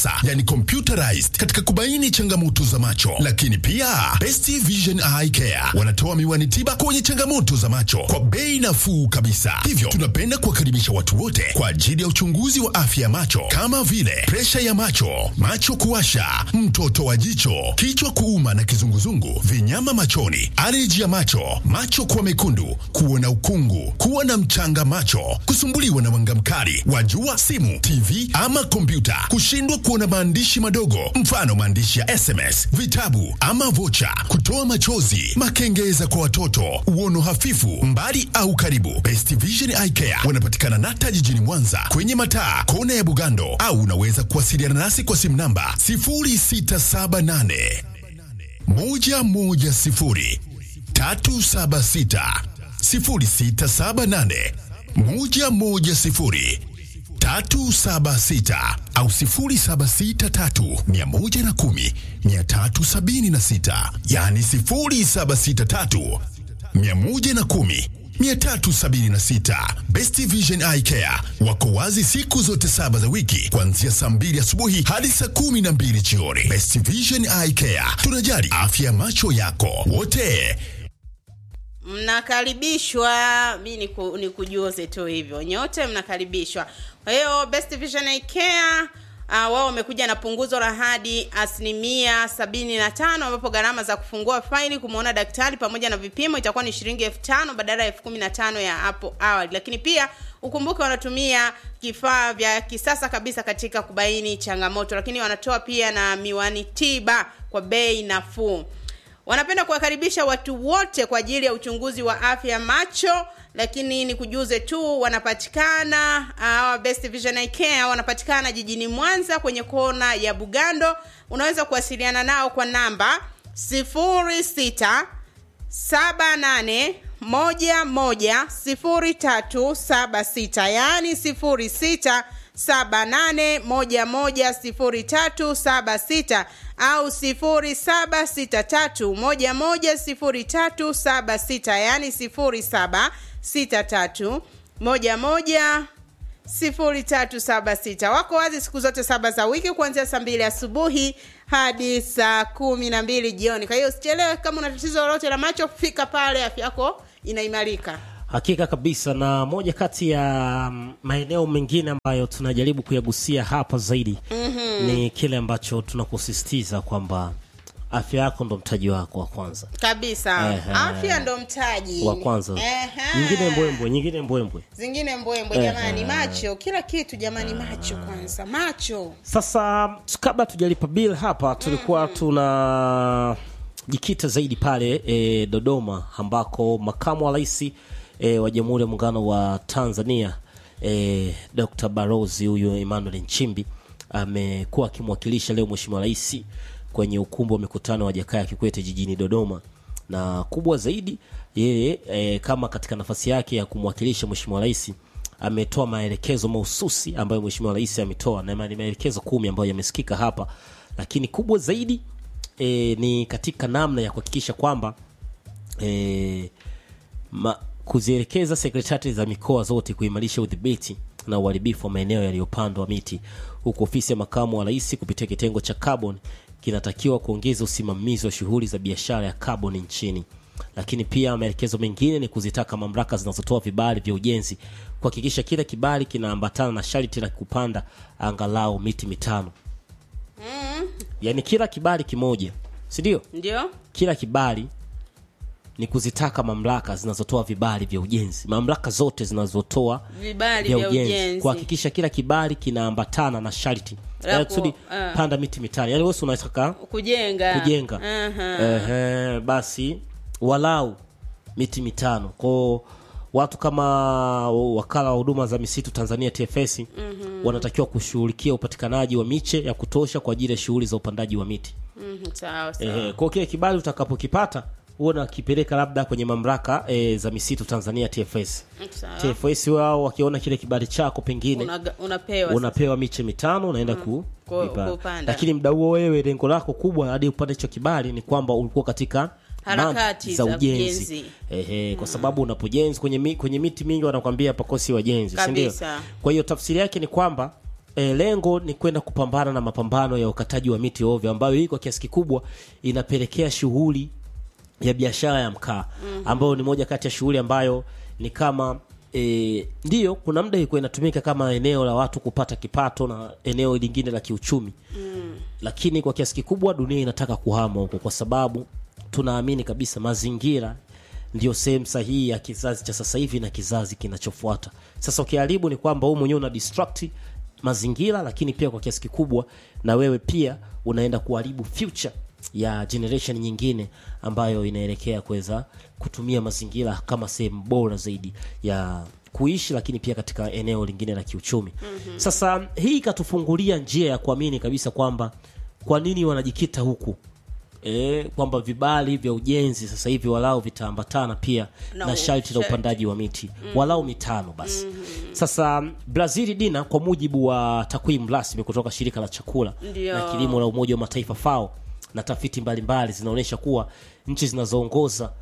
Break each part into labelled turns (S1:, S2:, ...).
S1: yani computerized katika kubaini changamoto za macho. Lakini pia Best Vision Eye Care wanatoa miwani tiba kwenye changamoto za macho kwa bei nafuu kabisa. Hivyo tunapenda kuwakaribisha watu wote kwa ajili ya uchunguzi wa afya ya macho kama vile presha ya macho, macho kuwasha, mtoto wa jicho, kichwa kuuma na kizunguzungu, vinyama machoni, aleji ya macho, macho kuwa mekundu, kuona ukungu, kuwa na mchanga macho, kusumbuliwa na mwanga mkali wa jua, simu, TV ama kompyuta, kushindwa kuona maandishi madogo, mfano maandishi ya SMS, vitabu ama vocha, kutoa machozi, makengeza kwa watoto, uono hafifu, mbali au karibu. Best Vision Eye Care wanapatikana Nata jijini Mwanza kwenye mataa kona ya Bugando, au unaweza kuwasiliana nasi kwa simu namba 0678 110 376 0678 110 376 au 0763 110 376, yani 0763 110 376. Best Vision Eye Care wako wazi siku zote saba za wiki kuanzia saa mbili asubuhi hadi saa kumi na mbili jioni. Best Vision Eye Care, tunajali afya ya macho yako wote.
S2: mnakaribishwa mi niku, nikujuze tu hivyo nyote mnakaribishwa kwa hiyo best vision Eye care uh, wao wamekuja na punguzo la hadi asilimia sabini na tano ambapo gharama za kufungua faili kumwona daktari pamoja na vipimo itakuwa ni shilingi elfu tano badala ya elfu kumi na tano ya hapo awali lakini pia ukumbuke wanatumia kifaa vya kisasa kabisa katika kubaini changamoto lakini wanatoa pia na miwani tiba kwa bei nafuu wanapenda kuwakaribisha watu wote kwa ajili ya uchunguzi wa afya ya macho lakini ni kujuze tu wanapatikana uh, best vision Eye care wanapatikana jijini mwanza kwenye kona ya bugando unaweza kuwasiliana nao kwa namba 06 78 moja moja sifuri tatu saba sita yaani sifuri sita saba nane moja moja sifuri tatu saba sita au sifuri saba sita tatu moja moja sifuri tatu saba sita yaani sifuri saba sita tatu moja moja sifuri tatu saba sita wako wazi siku zote saba za wiki kuanzia saa mbili asubuhi hadi saa kumi na mbili jioni kwa hiyo usichelewe kama una tatizo lolote la macho fika pale afya yako inaimarika
S3: hakika kabisa na moja kati ya mm, maeneo mengine ambayo tunajaribu kuyagusia hapa zaidi mm-hmm. ni kile ambacho tunakusisitiza kwamba afya yako ndo mtaji wako wa kwanza
S2: kabisa
S3: Ehe.
S2: afya ndo mtaji
S3: wa kwanza
S2: Ehe.
S3: nyingine mbwembwe nyingine mbwembwe
S2: zingine mbwembwe
S3: Ehe.
S2: jamani macho kila kitu jamani macho kwanza macho
S3: sasa kabla tujalipa bill hapa tulikuwa tuna jikita zaidi pale e, dodoma ambako makamu wa rais e, wa jamhuri ya muungano wa tanzania e, dr barozi huyu emmanuel nchimbi amekuwa akimwakilisha leo mheshimiwa rais kwenye ukumbi wa mikutano wa jakaya kikwete jijini dodoma na kubwa zaidi yeye e, kama katika nafasi yake ya kumwakilisha mheshimiwa rais ametoa maelekezo mahususi ambayo mheshimiwa rais ametoa na ni maelekezo kumi ambayo yamesikika hapa lakini kubwa zaidi e, ni katika namna ya kuhakikisha kwamba e, ma, kuzielekeza sekretari za mikoa zote kuimarisha udhibiti na uharibifu wa maeneo yaliyopandwa miti huku ofisi ya makamu wa rais kupitia kitengo cha carbon kinatakiwa kuongeza usimamizi wa shughuli za biashara ya carbon nchini lakini pia maelekezo mengine ni kuzitaka mamlaka zinazotoa vibali vya ujenzi kuhakikisha kila kibali kinaambatana na sharti la kupanda angalau miti mitano yaani kila kibali kimoja si ndio
S2: ndio
S3: kila kibali ni kuzitaka mamlaka zinazotoa vibali vya ujenzi mamlaka zote zinazotoa
S2: vibali
S3: vya
S2: vya
S3: ujenzi
S2: ujenzi
S3: kuhakikisha kila kibali kinaambatana na sharti
S2: La
S3: Yaani
S2: ku-
S3: kusudi
S2: ah.
S3: panda miti mitano yaani wesi unataka
S2: kujenga
S3: kujenga
S2: Aha.
S3: Ehe, basi walau miti mitano kwao watu kama wakala wa huduma za misitu tanzania tfs mm-hmm. wanatakiwa kushughulikia upatikanaji wa miche ya kutosha kwa ajili ya shughuli za upandaji wa miti
S2: Mhm, sawa sawa
S3: Ehe, kwa kile kibali utakapokipata huwa nakipeleka labda kwenye mamlaka e, za misitu tanzania tfs
S2: sawa
S3: tfs wao wakiona kile kibali chako pengine
S2: Unaga- unapewa
S3: unapewa miche mitano unaenda ku
S2: Ku-
S3: kuipanda.
S2: kupanda.
S3: lakini mda huo wewe lengo lako kubwa hadi upate hicho kibali ni kwamba ulikuwa katika
S2: Harakati
S3: mambo
S2: za
S3: za ujenzi
S2: ujenzi.
S3: Ehe, kwa sababu unapojenzi kwenye, mi, kwenye miti mingi wanakwambia pakosi wajenzi si ndio?
S2: Kabisa.
S3: kwa hiyo tafsiri yake ni kwamba e, lengo ni kwenda kupambana na mapambano ya ukataji wa miti ovyo ambayo hii kwa kiasi kikubwa inapelekea shughuli ya biashara ya mkaa ambayo ni moja kati ya shughuli ambayo ni kama e, ndiyo kuna muda ilikuwa inatumika kama eneo la watu kupata kipato na eneo lingine la kiuchumi lakini kwa kiasi kikubwa dunia inataka kuhama huko kwa sababu tunaamini kabisa mazingira ndio sehemu sahihi ya kizazi cha sasa hivi na kizazi kinachofuata sasa ukiharibu ni kwamba wewe mwenyewe una distract mazingira lakini pia kwa kiasi kikubwa na wewe pia unaenda kuharibu future ya generation nyingine ambayo inaelekea kuweza kutumia mazingira kama sehemu bora zaidi ya kuishi lakini pia katika eneo lingine la kiuchumi mm-hmm. sasa hii ikatufungulia njia ya kuamini kabisa kwamba kwa nini wanajikita huku e, kwamba vibali vya ujenzi sasa hivi walau vitaambatana pia
S2: Na
S3: na, sharti la
S2: sharti.
S3: upandaji wa miti walau mitano basi sasa brazil dina kwa mujibu wa takwimu rasmi kutoka shirika la chakula
S2: Ndio.
S3: na kilimo la umoja wa mataifa fao na tafiti mbalimbali zinaonyesha kuwa nchi zinazoongoza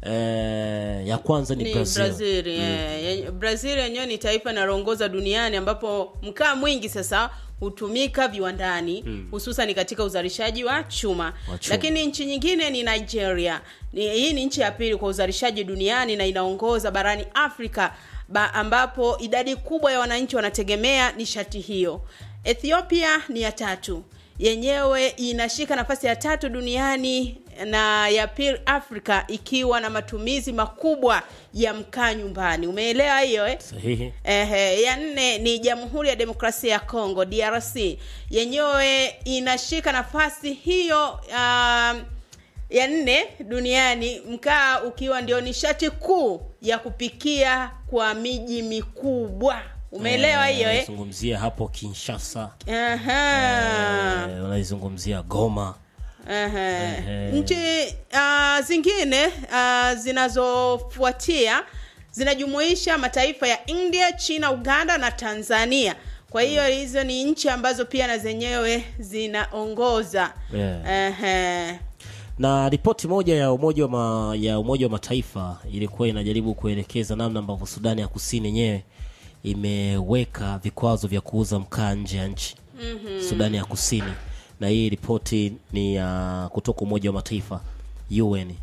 S3: eh, ya kwanza ni,
S2: ni
S3: brazil,
S2: brazil eh. Yenye- brazil yenyewe ni taifa linaloongoza duniani ambapo mkaa mwingi sasa hutumika viwandani hususan katika uzalishaji wa chuma.
S3: Wa chuma.
S2: lakini nchi nyingine ni nigeria ni, hii ni nchi ya pili kwa uzalishaji duniani na inaongoza barani afrika ba, ambapo idadi kubwa ya wananchi wanategemea nishati hiyo ethiopia ni ya tatu yenyewe inashika nafasi ya tatu duniani na ya pili afrika ikiwa na matumizi makubwa ya mkaa nyumbani umeelewa hiyo eh?
S3: sahihi
S2: Ehe, ya nne ni Jamhuri ya Demokrasia ya Kongo DRC, yenyewe inashika nafasi hiyo um, ya nne duniani, mkaa ukiwa ndio nishati kuu ya kupikia kwa miji mikubwa. Umeelewa hiyo eh?
S3: zungumzia hapo kinshasa
S2: Aha.
S3: eh, unaizungumzia goma
S2: Ehe. Nchi uh, zingine uh, zinazofuatia zinajumuisha mataifa ya India, China, Uganda na Tanzania. Kwa hiyo hizo ni nchi ambazo pia na zenyewe zinaongoza.
S3: Yeah.
S2: Ehe.
S3: na ripoti moja ya umoja wa ma, ya umoja wa mataifa ilikuwa inajaribu kuelekeza namna ambavyo sudani ya kusini yenyewe imeweka vikwazo vya kuuza mkaa nje ya nchi mm-hmm. sudani ya kusini na hii ripoti ni ya kutoka umoja wa mataifa un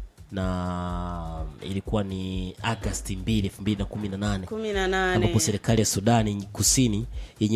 S3: na ilikuwa ni agasti 2 2018
S2: kumi na nane.
S3: ambapo serikali ya sudani kusini yenye